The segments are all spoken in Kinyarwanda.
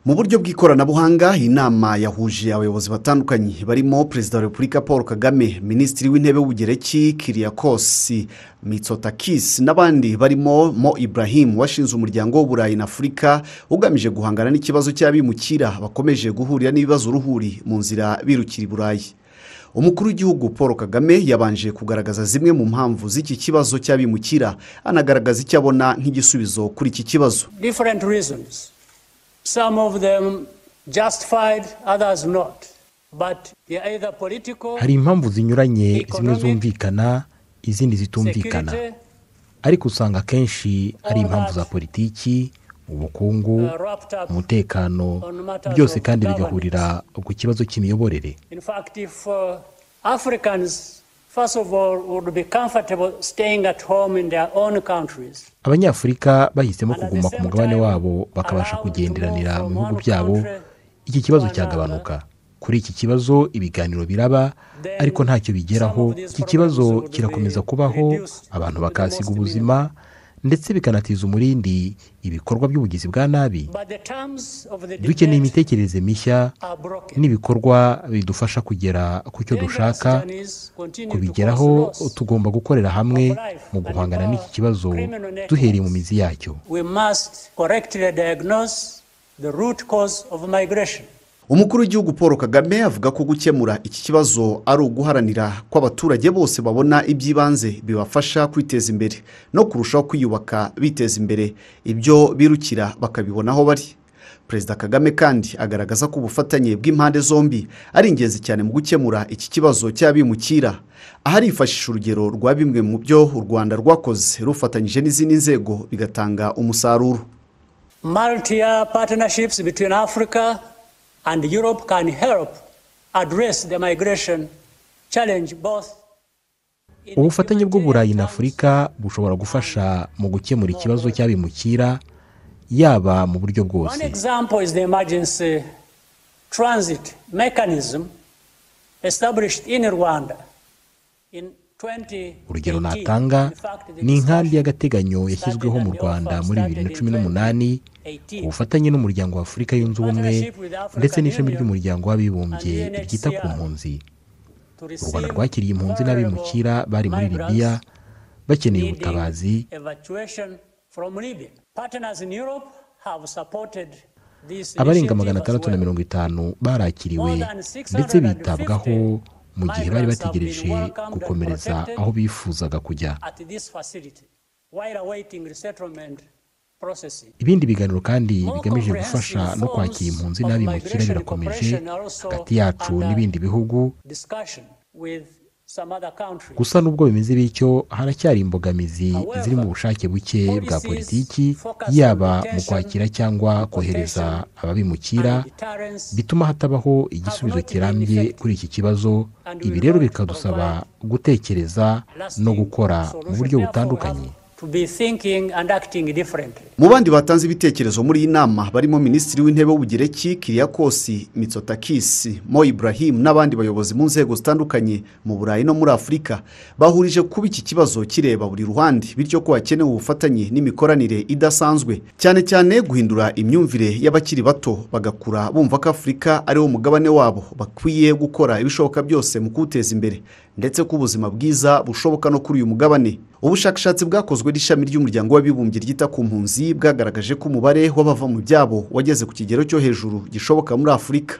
mu buryo bw'ikoranabuhanga inama yahuje abayobozi batandukanye barimo perezida wa repubulika paul kagame minisitiri w'intebe w'ubugereki kiriyakosi mitsotakis n'abandi barimo mo ibrahim washinze umuryango w'uburayi na afurika ugamije guhangana n'ikibazo cy'abimukira bakomeje guhurira n'ibibazo uruhuri mu nzira birukira i burayi umukuru w'igihugu paul kagame yabanje kugaragaza zimwe mu mpamvu z'iki kibazo cy'abimukira anagaragaza icyo abona nk'igisubizo kuri iki kibazo different reasons. Some of them justified, others not. But they are either political, hari impamvu zinyuranye zimwe zumvikana izindi zitumvikana security, ariko usanga akenshi ari impamvu za politiki ubukungu uh, wrapped up. umutekano byose kandi bigahurira ku kibazo cy'imiyoborere In fact, if uh, Africans, first of all, would be comfortable staying at home in their own countries, abanyafurika bahisemo kuguma ku mugabane wabo bakabasha kugenderanira mu bihugu byabo iki kibazo cyagabanuka kuri iki kibazo ibiganiro biraba ariko ntacyo bigeraho iki kibazo kirakomeza kubaho abantu bakahasiga ubuzima ndetse bikanatiza umurindi ibikorwa by'ubugizi bwa nabi but the terms of the dukeneye debate imitekerereze mishya are broken. n'ibikorwa bidufasha kugera ku cyo dushaka kubigeraho tugomba gukorera hamwe mu guhangana n'iki kibazo duhereye mu mizi yacyo we must correctly diagnose the root cause of migration. umukuru w'igihugu paul kagame avuga ko gukemura iki kibazo ari uguharanira ko abaturage bose babona iby'ibanze bibafasha kwiteza imbere no kurushaho kwiyubaka biteza imbere ibyo birukira bakabibona aho bari perezida kagame kandi agaragaza ko ubufatanye bw'impande zombi ari ingenzi cyane mu gukemura iki kibazo cy'abimukira aha arifashisha urugero rwa bimwe mu byo u rwanda rwakoze rufatanyije n'izindi nzego bigatanga umusaruro Multi-year partnerships between Africa and Europe can help address the migration challenge both. in ubufatanye humanitarian bw'uburayi na terms afurika bushobora gufasha mu gukemura ikibazo cy'abimukira yaba mu buryo One bwose example is the emergency transit mechanism established in Rwanda in 2018. urugero natanga In fact, the ni inkambi discussion y'agateganyo yashyizweho mu started and the rwanda offer muri bibiri started na in cumi n'umunani 2018. ku bufatanye n'umuryango wa afurika yunze ubumwe Partnership with the African ndetse n'ishami Union ry'umuryango w'abibumbye and UNHCR. ryita ku mpunzi to u rwanda receive rwakiriye impunzi n'abimukira bari muri migrants libiya bakeneye needing ubutabazi evacuation from Libya. Partners in Europe have supported this abarenga initiative magana as atandatu na well. mirongo itanu barakiriwe More than 650 ndetse bitabwaho mu gihe bari migrants have bategereje been welcomed and gukomereza protected. aho bifuzaga kujya at this facility while awaiting resettlement processing. ibindi biganiro kandi More bigamije gufasha comprehensive no kwakira impunzi forms of n'abimukira migration birakomeje cooperation are also hagati yacu under n'ibindi bihugu Discussion with some other countries. gusa n'ubwo bimeze bityo haracyari imbogamizi ziri mu bushake buke bwa politiki yaba mu kwakira cyangwa kohereza ababimukira and deterrence bituma hatabaho igisubizo kirambye kuri iki kibazo ibi rero bikadusaba gutekereza no gukora mu buryo butandukanye to be thinking and acting differently. mu bandi batanze ibitekerezo muri iyi nama barimo minisitiri w'intebe w'ubugereki kiriyakosi mitsotakisi mo ibrahim n'abandi bayobozi mu nzego zitandukanye mu burayi no muri afurika bahurije kuba iki kibazo kireba buri ruhande bityo ko hakenewe ubufatanye n'imikoranire idasanzwe cyane cyane guhindura imyumvire y'abakiri bato bagakura bumva ko afurika ariwo mugabane wabo bakwiye gukora ibishoboka byose mu kuwuteza imbere ndetse ko ubuzima bwiza bushoboka no kuri uyu mugabane ubushakashatsi bwakozwe n'ishami ry'umuryango w'abibumbye ryita ku mpunzi bwagaragaje ko umubare w'abava mu byabo wageze ku kigero cyo hejuru gishoboka muri afurika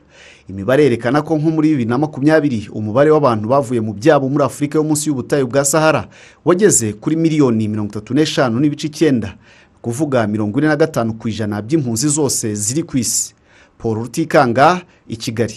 imibare yerekana ko nko muri bibiri na makumyabiri umubare w'abantu bavuye mu byabo muri afurika yo munsi y'ubutayu bwa sahara wageze kuri miliyoni mirongo itatu n'eshanu n'ibice icyenda ni kuvuga mirongo ine na gatanu ku ijana by'impunzi zose ziri ku isi paul rutikanga i kigali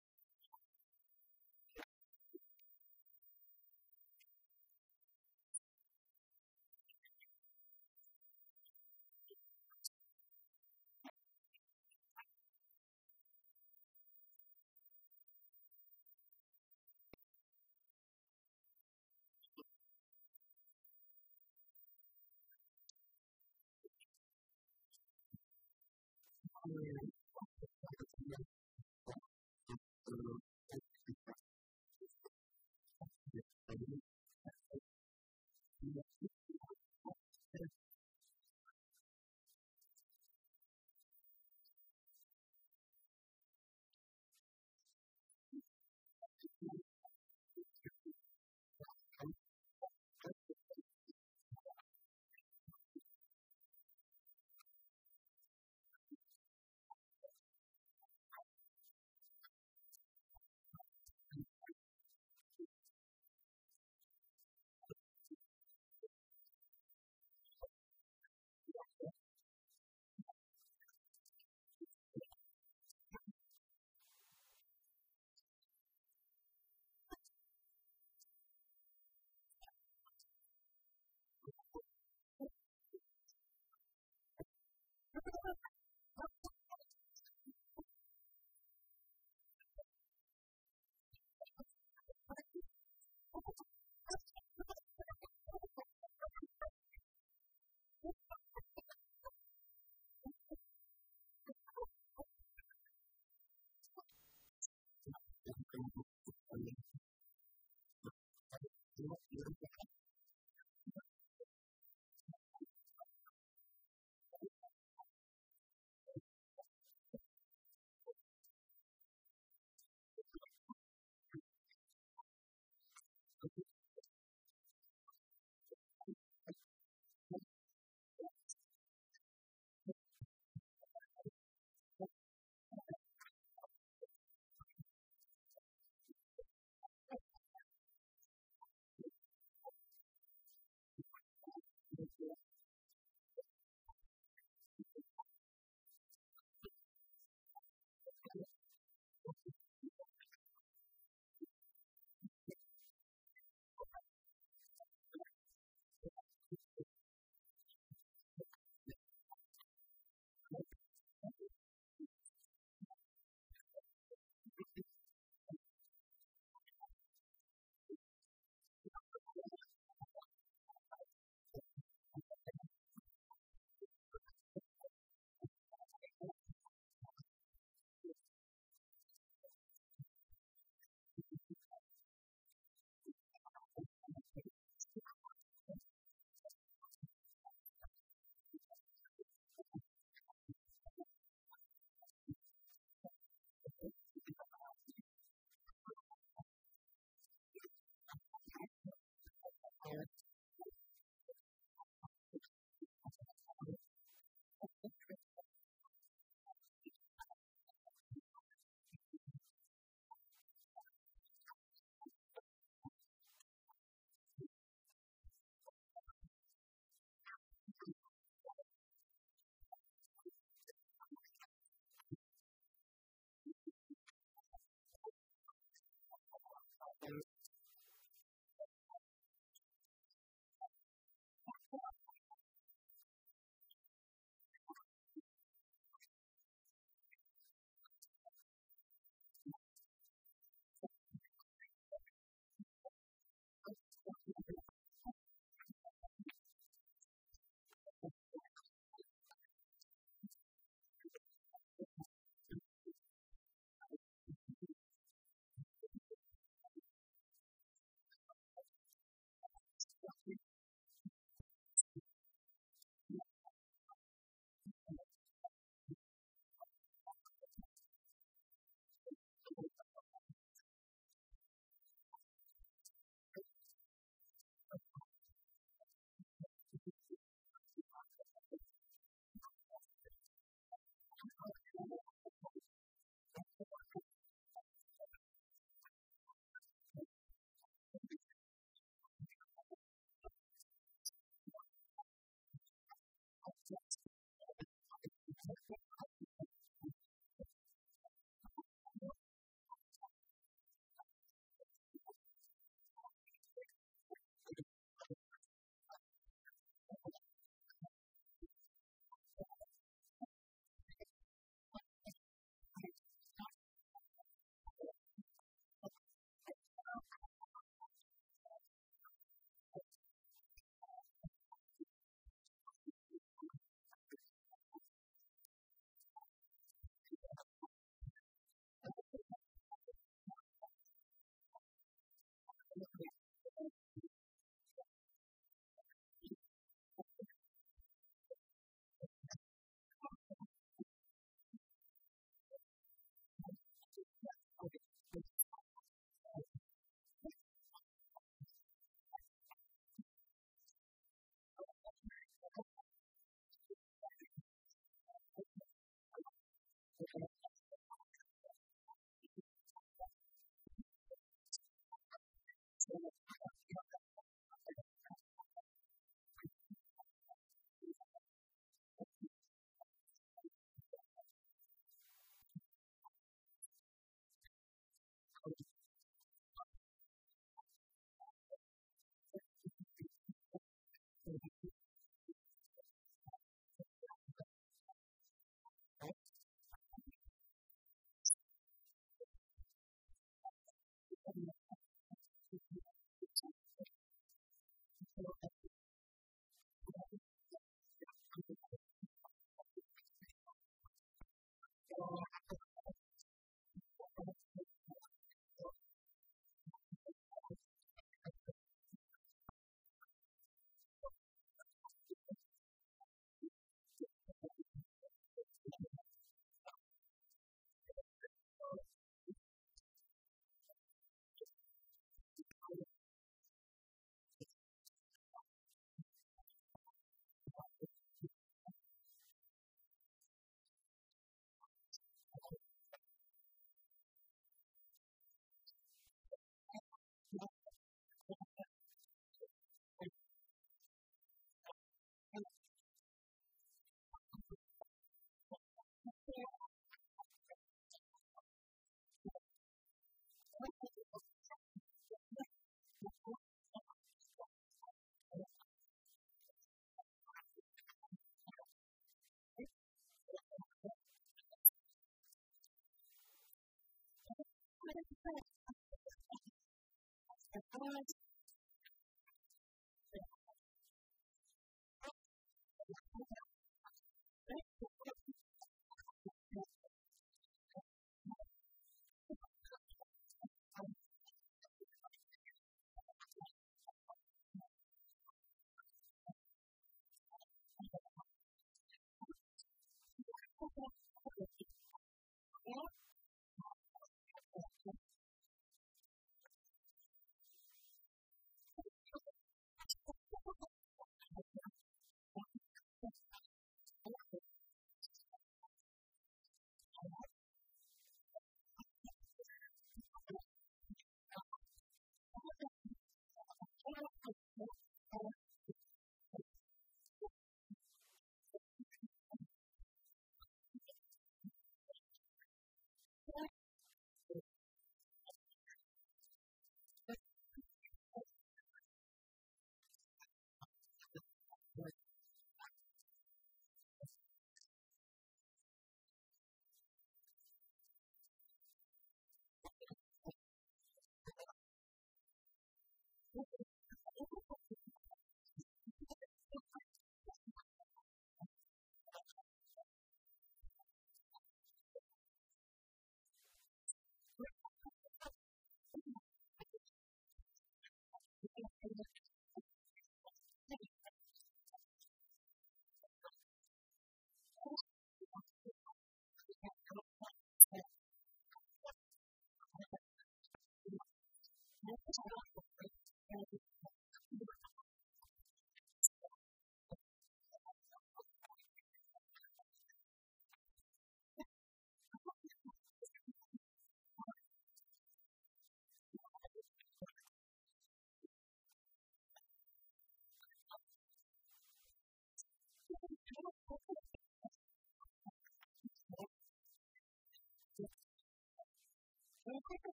Thank you.